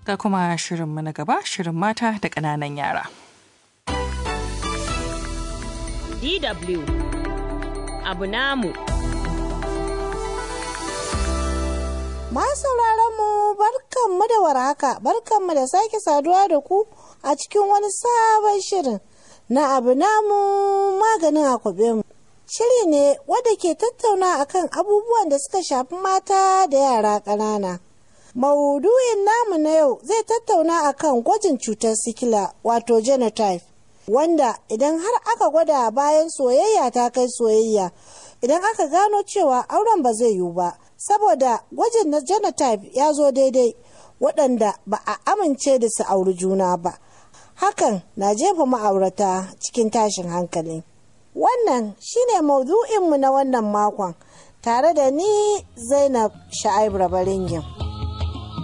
Ga kuma shirinmu na gaba shirin mata da ƙananan yara. DW abu namu. Masu mu barkanmu da warhaka, barkanmu da sake saduwa da ku a cikin wani sabon shirin na abu namu maganin akwabe mu. Shiri ne wadda ke tattauna akan abubuwan da suka shafi mata da yara ƙanana. Maudu'in namu na yau zai tattauna akan gwajin cutar sikila wato genotype. Wanda idan har aka gwada bayan soyayya ta kai soyayya, idan aka gano cewa auren ba zai yiwu ba, saboda gwajin na genotype ya zo daidai waɗanda ba a amince da su auri juna ba. Hakan na jefa ma'aurata cikin tashin hankali. Wannan shine maudu'inmu na wannan makon tare da ni Zainab Sha'ib Rabaringin.